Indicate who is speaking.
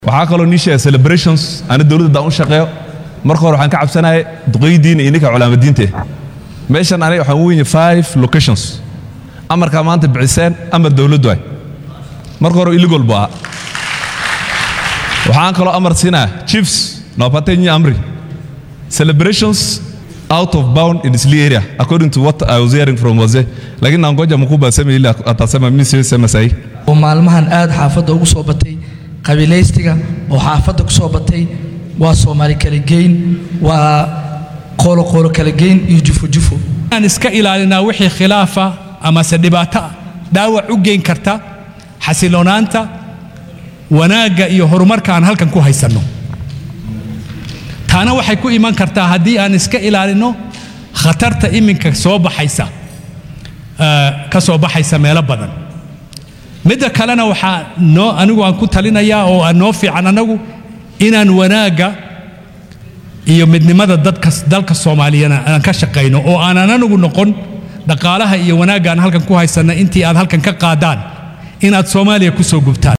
Speaker 1: waxaa kaloo nii sheega celebrations ana dowladda daan u shaqeeyo marka hore waxaan ka cabsanaya duqaydiina iyo ninka culaamadiinte meeshan aniga waxaan weynye five locations amarkaa maanta biciseen amar dowladdu ay marka hore illegal buu ahaa waxaan kaloo amar siinaya chiefs nawapateni amri celebrations out of bound in Isli area according to what I was hearing from wazee lakini nangoja mkubwa aseme ile atasema mimi siwezi sema sahihi
Speaker 2: oo maalmahan aad xaafadda ugu soo batay qabiilaystiga oo xaafadda ku soo batay waa soomaali kala geyn waa qooloqoolo kala geyn iyo jufojufo
Speaker 3: aan iska ilaalinaa wixii khilaafa amase dhibaato ah dhaawac u geyn karta xasiloonaanta wanaagga iyo horumarka aan halkan ku haysanno taana waxay ku iman kartaa haddii aan iska ilaalinno khatarta iminka soo baxaysa ka soo baxaysa meelo badan midda kalena waxaa noo anigu aan ku talinayaa oo aan noo fiican annagu inaan wanaagga iyo midnimada dadka dalka soomaaliyana aan ka shaqayno oo aanan anagu noqon dhaqaalaha iyo wanaagga aan halkan ku haysanna intii aad halkan ka qaadaan inaad soomaaliya ku soo gubtaan